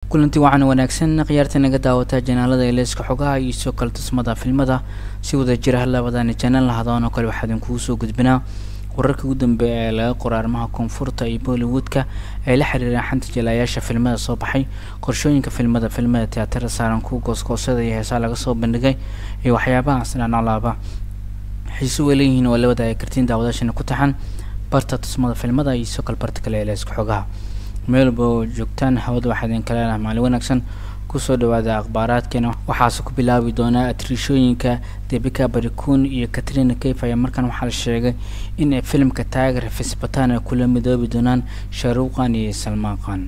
kulanti waxaana wanaagsan khiyaarta naga daawataa janaalada eleyska xogaha iyo soo kale tusmada filmada si wada jira labadani janaal lahadoon oo kale waxaa idinkugu soo gudbinaa wararka ugu dambeeya ee laga qoro arrimaha koonfurta iyo bollywoodka ay la xiriiraan xanta jilaayaasha filmada soo baxay qorshooyinka filmada filmada tiyaatarada saaran kuwa goosgoosada iyo heesaa laga soo bandhigay iyo waxyaabaha asnaanalaaba xiiso way leeyihiin oo la wadaaya kartiin daawadaashana ku taxan barta tusmada filmada iyo soo kale barta kale ee leeska xogaha meelba oo joogtaan hawada waxaa idinka leelaha maalin wanaagsan kusoo dhawaada akhbaaraadkeena waxaase ku bilaabi doonaa atriishooyinka debika barikun iyo katrina kayf ayaa markan waxaa la sheegay in ay filimka taageer fisbatan ay kula midoobi doonaan shaaruuqan iyo salmaaqan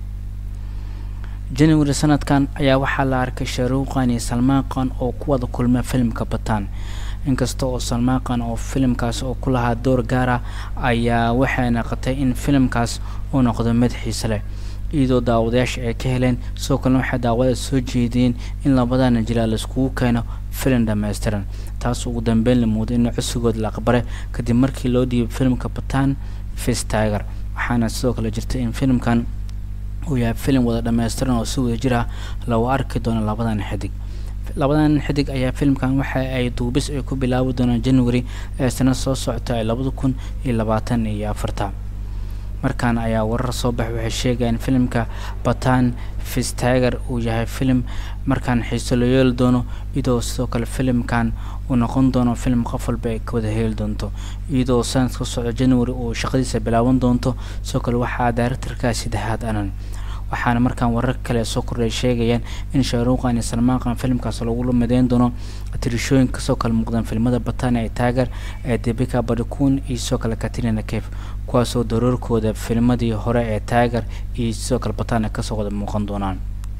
january sanadkan ayaa waxaa la arkay shaaruuqan iyo salmaaqan oo ku wada kulma filimka batan inkasta oo salmaaqan oo filimkaas oo ku lahaa door gaara ayaa waxay naqotay in filimkaas uu noqdo mid xiise leh iyadoo daawadayaasha ay ka heleen sidoo kalena waxay daawada soo jeediyeen in labadana jilaa laiskugu keeno filim dhammaystiran taas ugu dambeyn la muuday in cusugood la aqbalay kadib markii loo dhiibay filimka batan fis tiger waxaana sidoo kale jirta in filimkan uu yahay filim wada dhammaystiran oo si wada jir ah lagu arki doono labadan xidig labadan xidig ayaa filimkan waxa ay duubis ay ku bilaabi doonaan january ee sanad soo socota ee labada kun iyo labaatan iyo afarta markaan ayaa warar soo baxay waxay sheegayaan filimka batan fistiger uu yahay filim markaan xiiso loo yeeli doono iyadoo sidoo kale filimkan uu noqon doono filim qof walba ay ka wada heli doonto iyadoo sanadka socda january uu shaqadiisa bilaaban doonto sidoo kale waxaa directorka saddexaad anan waxaana markaan warar kale soo kordhay sheegayaan in shaaruuqan iyo salmaaqan filimkaas lagu mideyn doono tirishooyin kasoo kale muuqdaan filmada batan ee taager ee debika barikun iyo sidoo kale katrina kef kuwaasoo daroorkooda filmadii hore ee taager iyo sidoo kale batan ay kasoo wada muuqan doonaan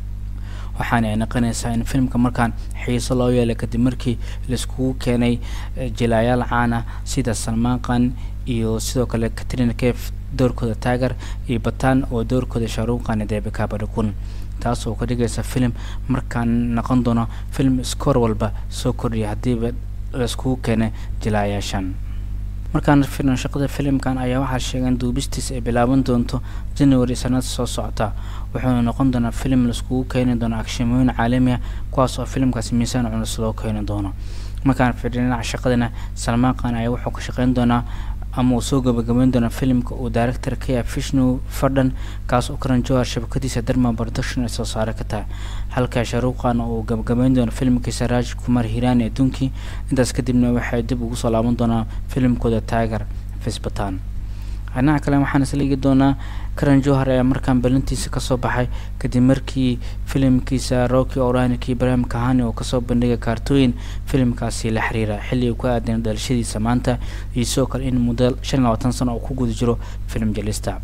waxaana ay naqonaysaa in filimka markaan xiiso loo yeelay kadib markii laiskugu keenay jilaayaal caana sida salmaaqan iyo sidoo kale katrina kef doorkooda taager iyo batan oo doorkooda shaaruuqan debika barikun taas oo ka dhigaysa filim markaan noqon doono film iskoor walba soo kordhiya haddiiba laiskugu keenay jilaayaashan markaan filan shaqada filimkan ayaa waxaa sheegeen duubistiis ay bilaaban doonto january sanada soo socota wuxuuna noqon doonaa filim laiskugu keeni doono akshimooyin caalami ah kuwaas oo filimkaasi miisaan culus loo keeni doono markaan firin dhinaca shaqadana salmaaqan ayaa wuxuu ka shaqeyn doonaa ama uu soo gabagabeyn doona filimka uu director ka yahay vishnu fardhan kaas oo karan johar shabakadiisa darma production ay soo saare ka tahay halka shaaruuqan uu gabagabeyn doono filimkiisa raj kumar hiran ee dunki intaas kadibna waxay dib ugu soo laaban doonaa filimkooda tiger fisbatan dhinaca kale waxaan isla eegi doonaa karan johar ayaa markaan balintiisa kasoo baxay kadib markii filimkiisa rocky oranik ibrahim kahani oo kasoo bandhigay kaartooyin filimkaasi la xiriira xilliga ku aadan dhalashadiisa maanta iyo sidoo kale in muddo shan iyo labaatan sano oo ku guda jiro filim jelista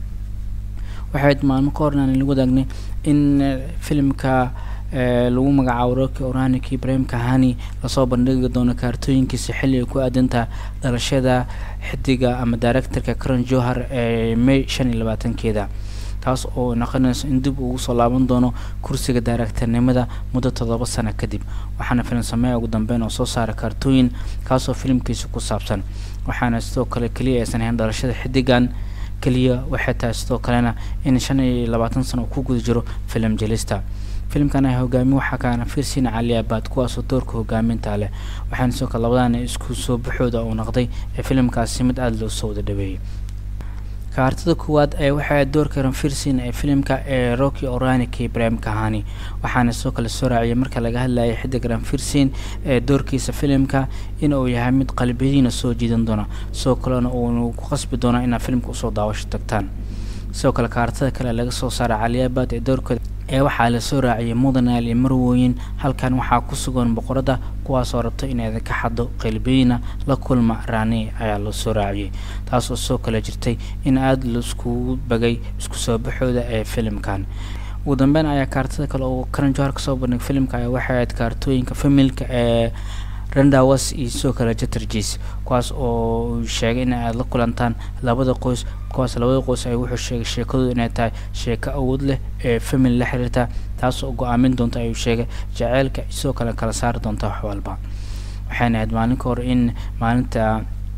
waxayd maalmo ka horna lagu wadaagnay in filimka lagu magacaabo rocky oranik ibrahim kahani lasoo bandhigi doono kaartooyinkiisa xilliga ku aadantaha dhalashada xidiga ama directorka karan johar ee may shan iyo labaatankeeda taas oo noqonayso in dib ugu soo laaban doono kursiga directornimada muddo toddoba sano kadib waxaana filim sameeya ugu dambeyn oo soo saara kaartooyin kaasoo filimkiisa ku saabsan waxaana sidoo kale keliya aysan ahayn dhalashada xidigan keliya waxay tahay sidoo kalena in shan iyo labaatan sano uu ku guda jiro filim jelista filimkan ay hogaami waxaa kaana fiirsiina cali abaad kuwaasoo doorka hogaaminta leh waxaana sidoo kale labadana isku soo baxooda uu noqday ee filimkaasi mid aada loo soo wada dhaweeyey kaartada koowaad ee waxaa doorka ranfirsin ee filimka ee rocky oranik ibrahim kahani waxaana sidoo kale soo raaciyay marka laga hadlayay xidig ranfirsin ee doorkiisa filimka in uu yahay mid qalbiyadiina soo jiidan doona sidoo kalena uunu ku qasbi doona inaad filimka usoo daawasho tagtaan sidoo kale kaartada kale laga soo saara caliyaabad ee doorkooda ee waxaa lasoo raaciyay mudanaal iyo marwooyin halkan waxaa ku sugan boqorada kuwaasoo rabta inay ka xado qalbiyina la kulma raani ayaa loo soo raaciyay taasoo soo kale jirtay in aada laiskugu bagay isku soo baxooda ee filimkan ugu dambeyn ayaa kaartada kale oo karan johar kasoo bandhig filimka ayaa waxay ahayd kaartooyinka familka ee randawas iyo sidoo kale jeterges kuwaas oo sheegay in aad la kulantaan labada qoys kuwaas labada qoys ay wuxuu sheegay sheekadooda inay tahay sheeko awood leh ee family la xiriirta taas oo go-aamin doonta ayuu sheegay jaceylka sidoo kale kala saari doonta wax walba waxayna ahayd maalin ka hor in maalinta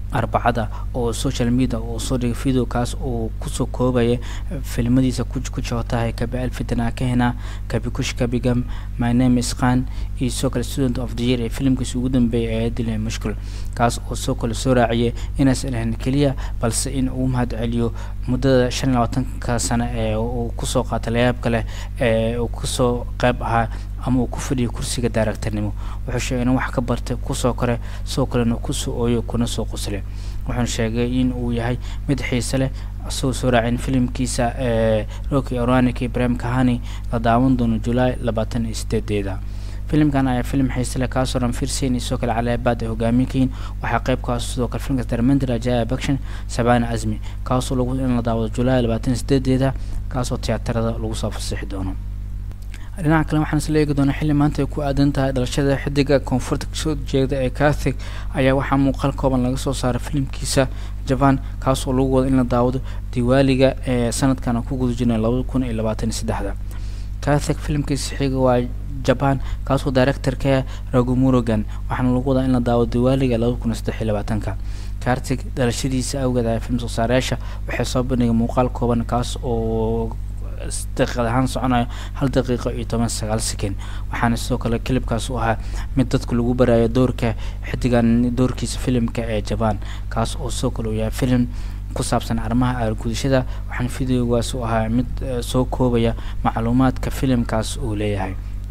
arbacada oo social media uu soo dhigay video kaas uu kusoo koobaya filmadiisa ku jootahay kabi alfitna kahena kabi kush kabigam my name is khan iyo soo kale student of the year ee filimkiisa ugu dambeeyay ee dilay mushkil kaas oo soo kale soo raaciyay inaysan ahayn keliya balse in uu mahad celiyo muddada shan iyo labaatanka sano ee uu kusoo qaatay layaabka leh ee uu kusoo qayb ahaa ama uu ku fadhiyo kursiga daaragtarnimo wuxuu sheegay in wax ka bartay kusoo kore soo kalena kusoo ooyo kuna soo qoslay wuxuuna sheegay in uu yahay mid xiise leh isagoo soo raacin filimkiisa ee rocky oranik ibrahim kahani la daawan doono julaay labaatan iyo sideedeeda filimkan ayaa filim xiise leh kaasoo dhan fiirsayn iyo sidoo kale calaabaad ay hogaaminkayiin waxaa qayb kaas sidoo kale filimkaas darmendel ajaaya action sabana azmi kaasoo lagu in la daawado julaay labaatan iyo sideedeeda kaasoo tiyaatarada lagu soo fasixi doono dhinaca kale waxaan isla eegi doonaa xilli maanta ay ku aadan tahay dhalashada xidiga koonfurta kasoo jeeda ee kathig ayaa waxaa muuqaal kooban laga soo saaray filimkiisa jaban kaas oo lagu wado in la daawado diwaaliga ee sanadkan ku guda jirnay labada kun iyo labaatan iyo saddexda kathig filimkiisa xiga waa jaban kaasoo directorka ragumurogan waxaana lagu wadaa in la daawado diwaaliga labada kun iyo saddex iyo labaatanka kartig dhalashadiisa awgeed ayaa film soo saarayaasha waxay soo bandhigay muuqaal kooban kaas oo daqiiqad ahaan soconayo hal daqiiqo iyo toban sagaal second waxaana sidoo kale kilibkaas u ahaa mid dadka lagu baraayo doorka xidigan doorkiisa filimka ee jaban kaas oo sidoo kale uu yahay filim ku saabsan arrimaha aargudashada waxaana videogaas u ahaa mid soo koobaya macluumaadka filimkaas uu leeyahay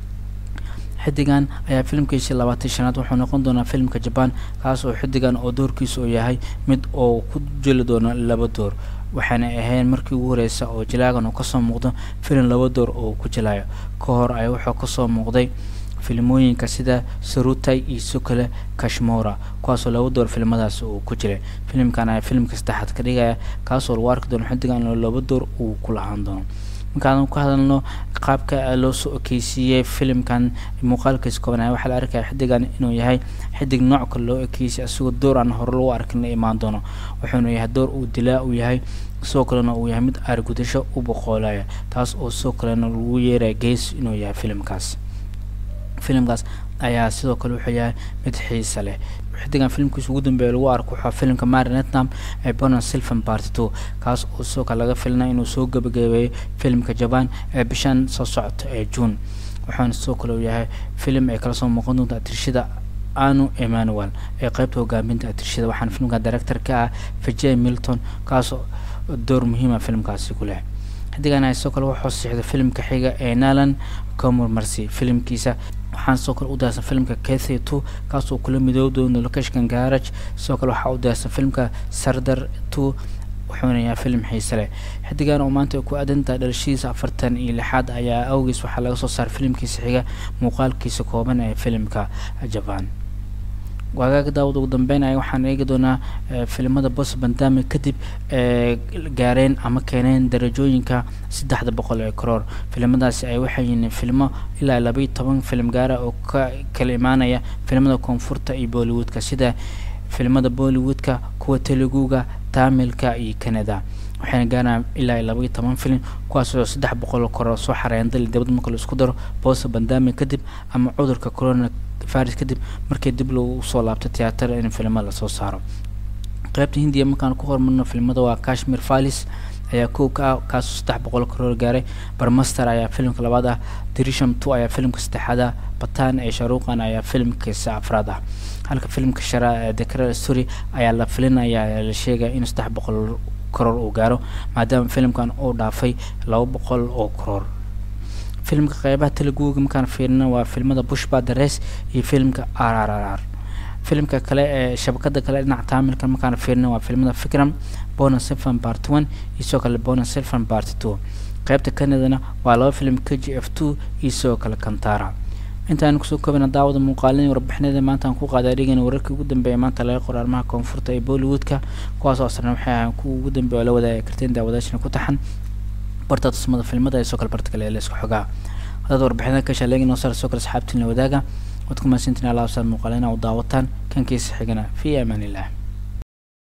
xidigan ayaa filimkiisii labaatan shanaad wuxuu noqon doonaa filimka jaban kaas oo xidigan oo doorkiisa uu yahay mid oo ku jeli doono laba door waxaana ahayn markii ugu horeysa oo jilaagan uu kasoo muuqdo filim laba door oo ku jilayo ka hor ay wuxuu kasoo muuqday filimooyinka sida sarutay iyo sidoo kale kashmora kuwaasoo laba door filimadaas uu ku jiray filimkan ayaa filimka saddexaad ka dhigaya kaasoo lagu arki doono xidigan oo laba door uu ku lahaan doono markaan ku hadalno qaabka loo soo ekeysiiyey filimkan muuqaalkiisa koobanaya waxaa la arkaya xidigan inuu yahay xidig nooc kale loo ekeysiyay isagoo door aan hore lagu arkin la imaan doono wuxuuna yahay door uu dilaa uu yahay sidoo kalena uu yahay mid aargudasho u boqoolaya taas oo sidoo kalena lagu yeeraya gees inuu yahay filimkaas filimkaas ayaa sidoo kale wuxuu yahay mid xiisa leh xidigan filimkiisa ugu dambeeya lagu arko waxaa filimka mari netnam ee bonan silvan party two kaas oo sidoo kale laga filnay inuu soo gabagabeeyo filimka jaban ee bishan soo socota ee june waxaana sidoo kale uu yahay filim ay kala soo muuqan doonta atirshada anu emmanuel ee qeybta hogaaminta atirshada waxaana filimka director ka ah vijay milton kaasoo door muhiima filimkaasi ku leh xidigan ayaa sidoo kale wuxuu siixday filimka xiga ee nalan comor marcy filimkiisa waxaana sidoo kale u diyaarsan filimka cathy two kaasoo kula midoob doono location garage sidoo kale waxaa u diyaarsan filimka sardar two wuxuuna yahay filim xiise leh xidigan oo maanta ay ku aadantahay dhalashadiisa afartan iyo lixaad ayaa awgiis waxaa laga soo saaray filimkiisa xiga muuqaalkiisa kooban ee filimka jaban waagaaga daawad ugu dambeyn aya waxaan eegi doonaa filimada bos bandami kadib ee gaareen ama keeneen darajooyinka saddexda boqol ee karoor filimadaasi ay waxay yihiin filmo ilaa labaiyo toban filim gaara oo ka kala imaanaya filimada koonfurta iyo bollywoodka sida filimada bollywoodka kuwa teluguga tamilka iyo canada waxayna gaaraan ilaa labaiyo toban filim kuwaasoo saddex boqol karoor soo xareeyan dal dabad marka la isku daro bosa bandami kadib ama cudurka corona faris kadib markii dib lagu soo laabto tiyaatar in filmo lasoo saaro qaybta hindiya markaan ku hormarno filmada waa kashmir falis ayaa kow ka ah kaasoo saddex boqol karoor gaaray barmaster ayaa filimka labaad ah dirisham two ayaa filimka saddexaad ah batan ee sharuuqan ayaa filimkiisa afraad ah halka filimka shara ee decra story ayaa la filinaya la sheegaya in saddex boqol karoor uu gaaro maadaama filimkan uu dhaafay laba boqol oo karoor filimka qeybaha teleguga markaan fiirina waa filmada bushba dares iyo filimka r r r r filimka kale ee shabakada kale dhinaca taamilka markaan fiirina waa filmada fikram bona silvan part one iyo sidoo kale bona silvan part two qeybta canadana waa laba filim k g f two iyo sidoo kale kantara intaan kusoo koobana daawada muuqaalin warbixinada maanta aan ku qaaday dhigana wararkii ugu dambeeya maanta laga qoro arrimaha koonfurta ee bollywoodka kuwaas oo asrna waxay ahaan kuwa ugu dambeeya oo la wadaagi karteen daawadaashana ku taxan barta tusmada filmada iyo soo kale barta kale ee la isku xogaa haddaad warbixinada ka shaleegin oo sar soo kale asxaabtiin la wadaaga waad ku mahadsantiin alaabsaad muuqaalina u daawataan kankiisa xigana fi amaan illah